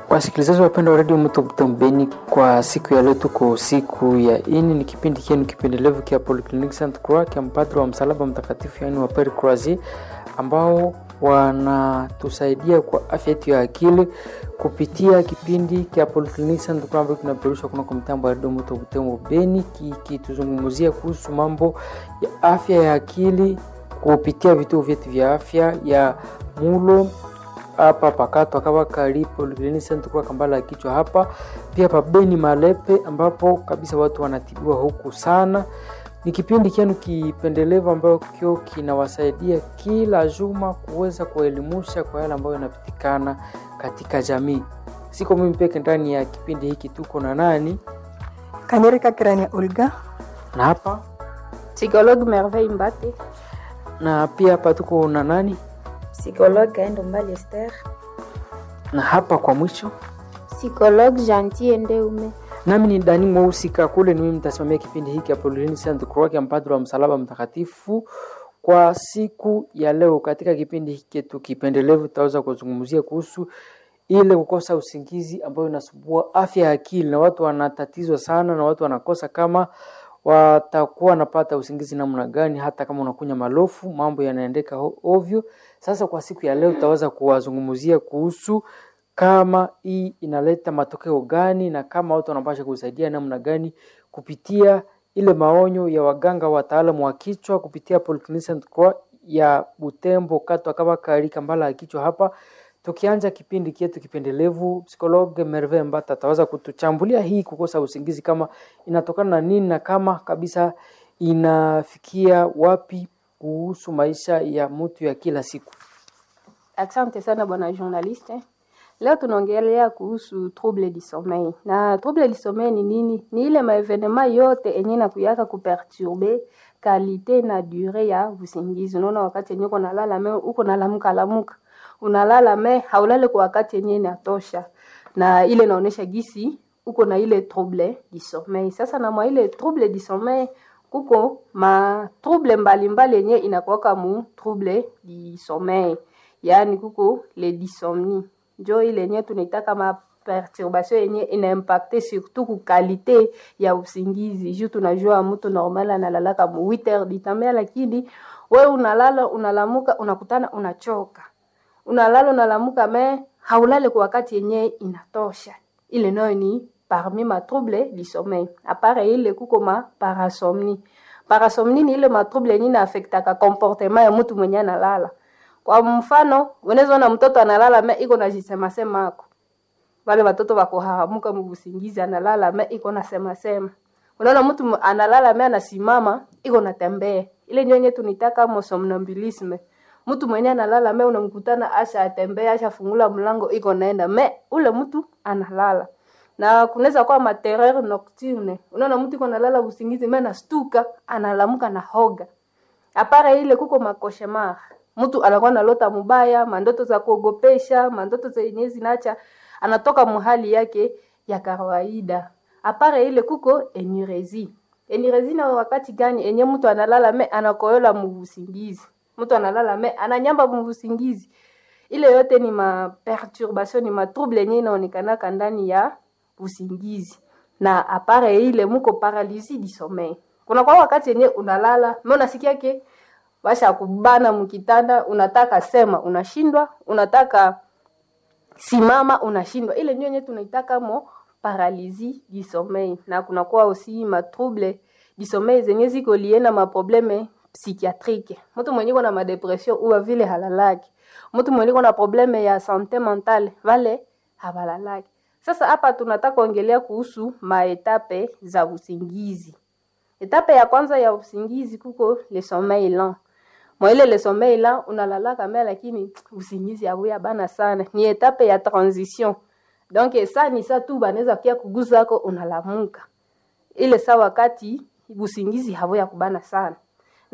Wasikilizaji wapenda wa redio Mto Mtambeni, kwa siku ya leo tuko siku ya ini, ni kipindi kienu kipendelevu kia Polyclinic Saint Croix kia mpadri wa msalaba mtakatifu, yaani wa Pere Croisier, ambao wanatusaidia kwa afya yetu ya akili kupitia kipindi kia Polyclinic Saint Croix ambayo kinaperushwa kunako mtambo wa redio Mto Mtambeni, kikituzungumzia kuhusu mambo ya afya ya akili kupitia vituo vyetu vya afya ya mulo hapa pakato akawa karipo Polyclinic Saint Croix kambala ya kichwa hapa pia pabeni Malepe, ambapo kabisa watu wanatibiwa huku sana. Ni kipindi kienu kipendelevu ambayo kio kinawasaidia kila juma kuweza kuelimusha kwa yale ambayo yanapitikana katika jamii. Siko mimi peke ndani ya kipindi hiki, tuko na nani Kanyereka Kirania Olga na hapa Psychologue Merveille Mbate. na pia hapa tuko na nani Psychologue Kaendo Mbali Esther. na hapa kwa mwisho Psychologue Gentil Ndeume. nami ni Dani Mweusi Kakule, ni mimi mtasimamia kipindi hiki Apollini Saint Croix ya mpadri wa msalaba mtakatifu kwa siku ya leo. Katika kipindi hiki chetu kipendelevu, tutaweza kuzungumzia kuhusu ile kukosa usingizi ambayo inasumbua afya ya akili, na watu wanatatizwa sana, na watu wanakosa kama watakuwa wanapata usingizi namna gani, hata kama unakunya malofu, mambo yanaendeka ho- ovyo. Sasa kwa siku ya leo tutaweza kuwazungumzia kuhusu kama hii inaleta matokeo gani na kama watu wanapasha kusaidia namna gani kupitia ile maonyo ya waganga wataalamu wa kichwa kupitia Polyclinic Saint Croix ya Butembo Katwa kama karika mbala ya kichwa hapa. Tukianza kipindi kietu kipendelevu, psikologe Merve Mbata ataweza kutuchambulia hii kukosa usingizi kama inatokana na nini na kama kabisa inafikia wapi kuhusu maisha ya mtu ya kila siku. Asante sana bwana journaliste. Leo tunaongelea kuhusu trouble du sommeil. Na trouble du sommeil ni nini? Ni ile maevenema yote enye na kuyaka kuperturbe kalite na dure ya usingizi. Unaona wakati yenye uko nalala me uko nalamuka lamuka. Unalala me haulale kwa wakati yenye inatosha. Na ile inaonesha gisi uko na ile trouble du sommeil. Sasa na mwa ile trouble du sommeil kuko ma trouble mbalimbali yenye inakuwaka mu trouble du sommeil. Yaani kuko le dysomnie njo ile yenye tunaitaka ma perturbation yenye inaimpacte surtout ku kalite ya usingizi juu tunajua mtu normal analalaka mu 8 heures du temps lakini we unalala unalamuka unakutana unachoka unalala unalamuka me haulale kwa wakati yenye inatosha ile nayo ni parmi ma trouble du sommeil apare ile kuko ma parasomnie parasomnie ni ile ma trouble yenye inaaffectaka comportement ya mtu mwenye analala kwa mfano unaweza ona mtoto analala me iko na jisema sema ako wale watoto wakuhahamuka mubusingizi analala me iko na sema sema unaona mtu mu- analala me anasimama iko natembea ile nyonye tunitaka mo somnambulisme mtu mwenye analala me unamkutana asha atembea asha fungula mlango iko naenda me ule mtu analala na kunaweza kuwa materreur nocturne unaona mtu iko nalala usingizi me nastuka analamuka na hoga apare ile kuko makoshemar mtu anakuwa nalota mubaya mandoto za kuogopesha mandoto zenye zinacha anatoka muhali yake ya kawaida apare ile kuko enurezi enurezi na wakati gani enye mtu analala me anakoyola mubusingizi mtu analala me ananyamba mubusingizi ile yote ni ma perturbation ni ma trouble yenye inaonekanaka ndani ya usingizi na apare ile muko paralysie du sommeil kuna kwa wakati yenye unalala me unasikia ke basha kubana mkitanda unataka sema unashindwa unataka simama unashindwa ile ndio yenye tunaitaka mo paralysie du sommeil na kunakuwa aussi ma trouble du sommeil zenye ziko lie na maprobleme psychiatrique mtu mwenye iko na madepression uwa vile halalaki mtu mwenye iko na probleme ya sante mentale vale habalalaki sasa hapa tunataka kuongelea kuhusu maetape za usingizi etape ya kwanza ya usingizi kuko le sommeil lent mwaile le sommeil lent unalalaka me lakini usingizi abuya bana sana ni etape ya transition donc sa ni sa tu banaweza kia kuguzako unalamuka ile sa wakati usingizi habuya kubana sana